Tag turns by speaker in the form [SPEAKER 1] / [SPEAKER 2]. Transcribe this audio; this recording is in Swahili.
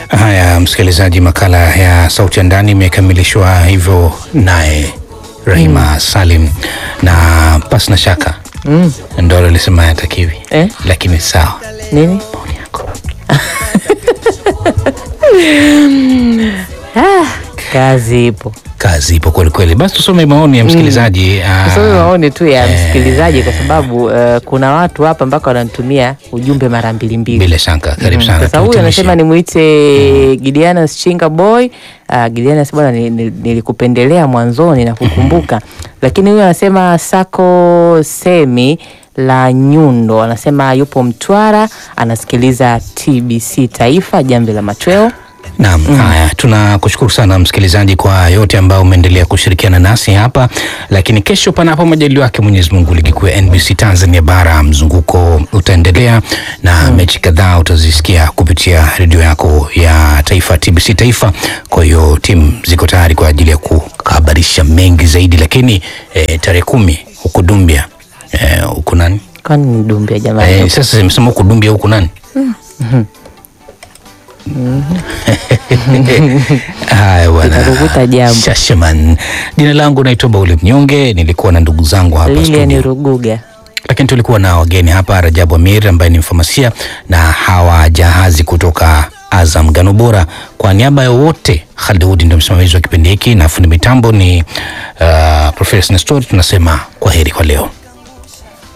[SPEAKER 1] Haya, msikilizaji, makala ya Sauti ya Ndani imekamilishwa hivyo naye Rahima Salim, na pasi na shaka
[SPEAKER 2] Mm.
[SPEAKER 1] ndo alisema yatakiwi
[SPEAKER 2] Eh?
[SPEAKER 1] lakini sawa,
[SPEAKER 2] Nini?
[SPEAKER 1] maoni yako.
[SPEAKER 2] Ah, kazi ipo.
[SPEAKER 1] Kazi ipo kwelikweli. Basi tusome maoni ya msikilizaji. Ah,
[SPEAKER 2] Tusome maoni tu ya
[SPEAKER 1] eh,
[SPEAKER 2] msikilizaji kwa sababu eh, kuna watu hapa mpaka wananitumia ujumbe mara mbili mbili.
[SPEAKER 1] Bila shaka, karibu
[SPEAKER 2] Mm,
[SPEAKER 1] sana.
[SPEAKER 2] Sasa huyu
[SPEAKER 1] Tuhitimishe.
[SPEAKER 2] anasema nimwite Gideanas Chinga boy. Uh, Gideanas bwana, ni- ni- nilikupendelea mwanzoni na kukumbuka, lakini huyu anasema Sako Semi la Nyundo anasema yupo Mtwara, anasikiliza TBC Taifa, jambo la machweo.
[SPEAKER 1] Naam, haya, tunakushukuru sana msikilizaji kwa yote ambao umeendelea kushirikiana nasi hapa, lakini kesho, panapo majaliwa yake Mwenyezi Mungu, ligi kuu ya NBC Tanzania bara mzunguko utaendelea na mechi kadhaa utazisikia kupitia redio yako ya taifa TBC Taifa. Kwa hiyo timu ziko tayari kwa ajili ya kuhabarisha mengi zaidi, lakini eh, tarehe kumi huku Dumbia eh, huku nani
[SPEAKER 2] Kwani ni Dumbia jamani?
[SPEAKER 1] eh, sasa imesema huku Dumbia huku nani Haya bwana,
[SPEAKER 2] Nitakukuta jambo.
[SPEAKER 1] Shashaman. Jina langu naitwa Bauli Mnyonge, nilikuwa na ndugu zangu hapa
[SPEAKER 2] Lilian
[SPEAKER 1] studio,
[SPEAKER 2] Ruguga.
[SPEAKER 1] lakini tulikuwa na wageni hapa, Rajabu Amir ambaye ni mfamasia na hawa jahazi kutoka Azam Ngano Bora. Kwa niaba ya wote, Khalid Hudi ndio msimamizi wa kipindi hiki na fundi mitambo ni uh, Profesa Nestor. Tunasema kwa heri kwa leo.